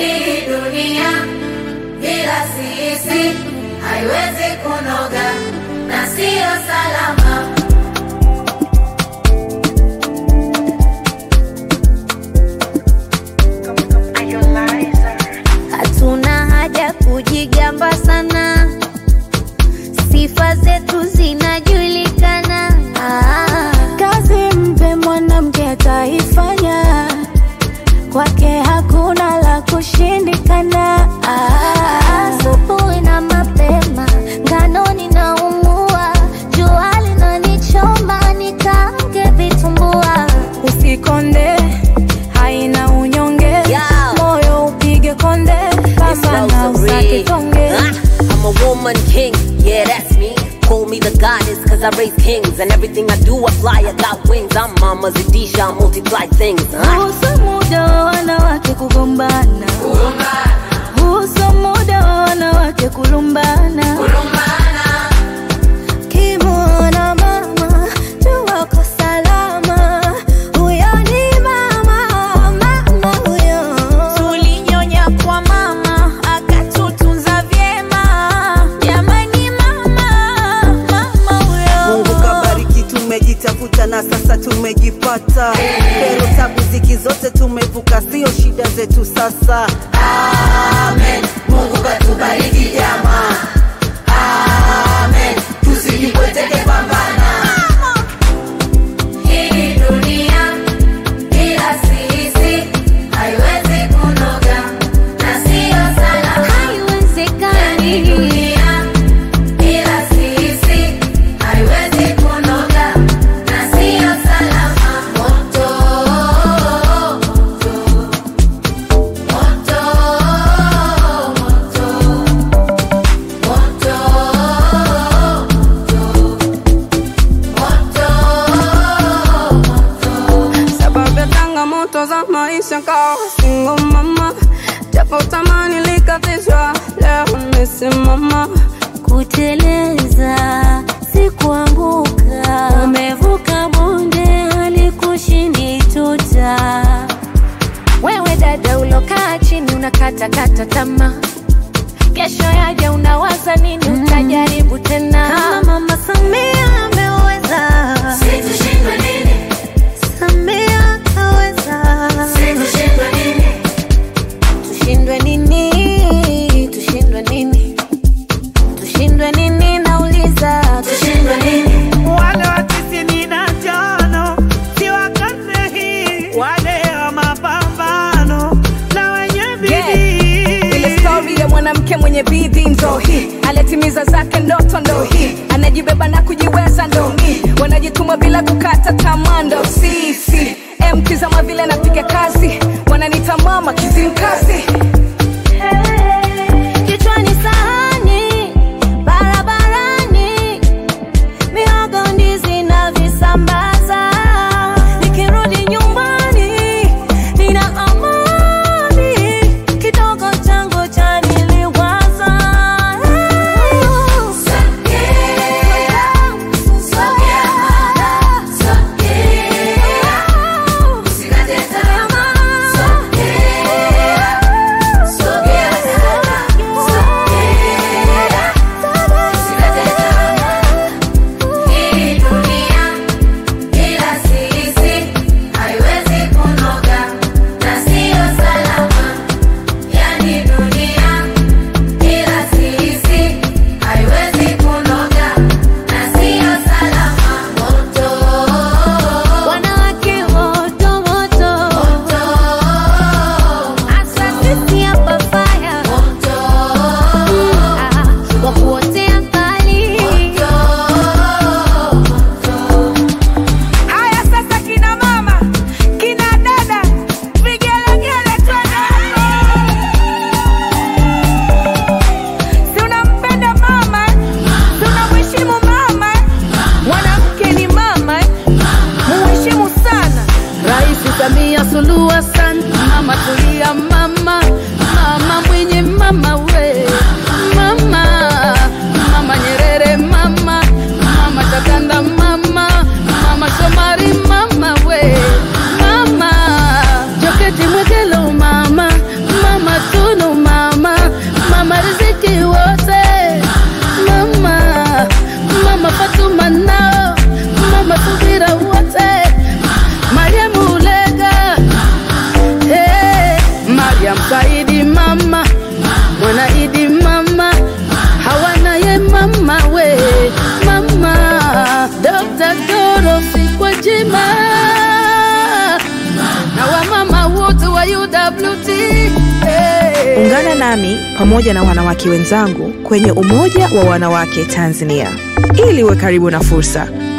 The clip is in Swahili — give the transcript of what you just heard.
Hii dunia bila sisi haiwezi kunoga na siyo salama. Hatuna haja kujigamba sana, sifa zetu zinajulikana. Ah, Kazi mpe mwanamke ataifanya, kwake hakuna la kushindikana. ah, asubuhi na mapema ngano ninaumua, jua linanichoma nikaange vitumbua. Usikonde, haina unyonge, Yeah. moyo upige konde, pambana usake tonge. Ah, I'm a woman king, yeah, that's me. Call me the goddess, cause I raise kings. And everything I do, I fly, I got wings. I'm Mama Zadisha, I multiply things. Ah. Husu muda wa wanawake kugombana, husu muda wa wanawake kulumbana. Kimwona mama jua ko salama, huyo ni mama, mama huyo. Tulinyonya kwa mama akatutunza vyema, jamani mama, mama huyo. Mungu kabariki, tumejitafuta na sasa tumejipata. Pero tabu ziki zote tumevuka, sio shida zetu sasa. Amen. Mungu katubariki jamaa. Amen. Tusijipweteke, pambana. Hii dunia bila sisi haiwezi kunoga na siyo salama. Haiwezekani. Dunia bila sisi haiwezi kunoga na siyo salama. Moto, moto, moto, moto, moto. sababu ya changamoto za maisha kawa single mama, japo tamani likatishwa, leo nimesimama. Kuteleza si kuanguka, umevuka bonde halikushindi tuta. Wewe dada ulokaa chini unakatakata tamaa, kesho yaja unawaza nini? Utajaribu tena kama Mama Samia ameweza, Situshindwe nini? Samia kaweza, Situshindwe nini? tushindwe nini? Tushindwe nini? Tushindwe nini? Nauliza, Tushindwe nini? wale wa tisini na tano si wa karne hii, wale wa mapambano na wenye bidii. Ile stori ya mwanamke mwenye bidii ndo hii, alitimiza zake ndoto ndo hii, anajibeba na kujiweza ndo mi, wanajituma bila kukata tamaa ndo sisi. Mtizama vile napiga kazi, wananita mama kizimkazi. Kichwani sahani, barabarani, mihogo ndizi na visambaza. Nikirudi nyumbani, nina amani, kidogo changu chaniliwaza. Sogea, sogea mama, sogea. Usikate tamaa, sogea, sogea sana, sogea. Usikate tamaa. Hii dunia bila sisi haiwezi kunoga na siyo salama. Yani dunia bila sisi haiwezi kunoga na siyo salama. Moto, Wanawake moto moto, moto, hasa sisi hapa fire, moto, ah, wa kuotea mbali. Haya sasa, kina mama, kina dada, vigelegele twende. Si unampenda mama, si unamheshimu mama. Mwanamke ni mama, muheshimu sana. Rais Samia Suluhu Hassan, mama tulia, mama, mama mwenye mama we, mama, mama Nyerere, mama, mama Takanda, mama, mama Shomari, mama we, mama Joketi Mwegelo, mama, mama tu mama we mama Dr. Dorothy Gwajima na wamama wote wa UWT hey. Ungana nami pamoja na wanawake wenzangu kwenye Umoja wa Wanawake Tanzania ili uwe karibu na fursa.